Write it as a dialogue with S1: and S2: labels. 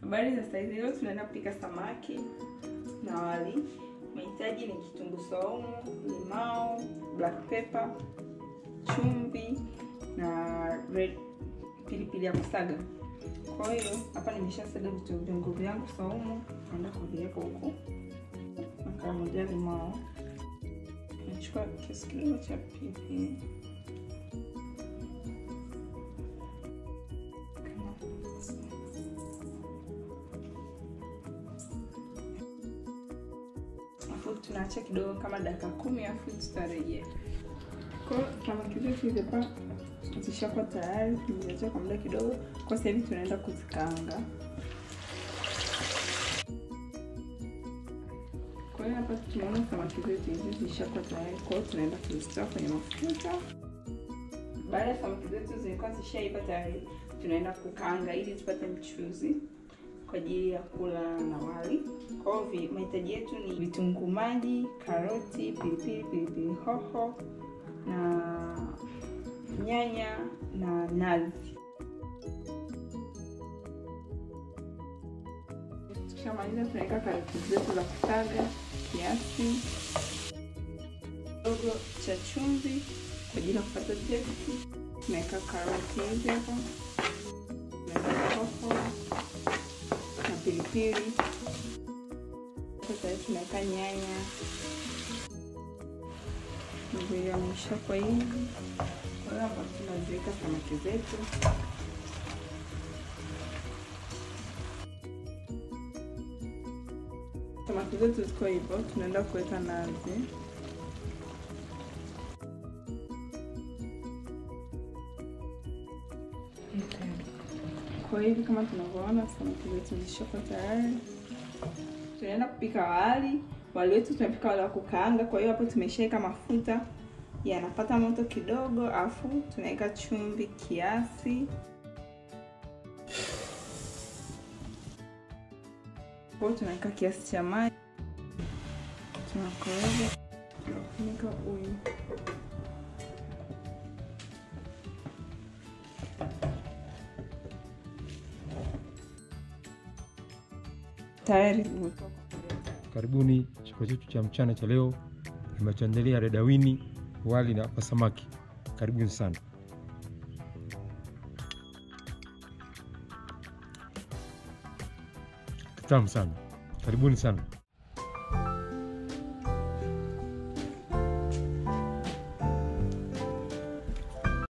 S1: Habari za saizi, leo tunaenda kupika samaki na wali. Mahitaji ni kitunguu saumu, limao, black pepper, chumvi na red pilipili ya kusaga. Kwa hiyo hapa nimeshasaga vitunguu vyangu saumu, naenda kuviweka huku. Nakamulia limao, nachukua kiasi kidogo cha pilipili afu tunaacha kidogo kama dakika kumi afu tutarejea. Kwa hiyo samaki zetu hizi hapa zishakuwa tayari, tumeziacha kwa muda kidogo. Kwa sasa hivi tunaenda kuzikaanga. Kwa hiyo hapa tunaona samaki zetu hizi zishakuwa tayari, kwa hiyo tunaenda kuzitoa kwenye mafuta. Baada ya samaki zetu zilikuwa zishaiva tayari, tunaenda kukaanga ili tupate mchuzi kwa ajili ya kula na wali. Kwa hiyo mahitaji yetu ni vitunguu maji, karoti, pilipili, pilipili hoho na nyanya na nazi. Tukishamaliza tunaweka karoti zetu za kusaga kiasi kidogo cha chumvi kwa ajili ya kupata testi. Tunaweka karoti hizi hapa, tunaweka hoho na pilipili. Sasa tunaweka nyanya naviamisha kwa hivi. Kwa hiyo hapa tunaziweka samaki zetu samaki zetu ziko hivyo, tunaenda kuweka nazi. Kwa hivi kama tunavyoona samaki zetu zishakuwa tayari, tunaenda kupika wali. Wali wetu tunapika wali wa kukaanga. Kwa hiyo hapo tumeshaweka mafuta yanapata moto kidogo, afu tunaweka chumvi kiasi, kwa tunaweka kiasi cha maji, tunakoroga, tunafunika uyu tayari.
S2: Karibuni chakula chetu cha mchana cha leo, nimetuandalia redawini, wali na hapa samaki. Karibuni sana. Kitamu sana, karibuni sana.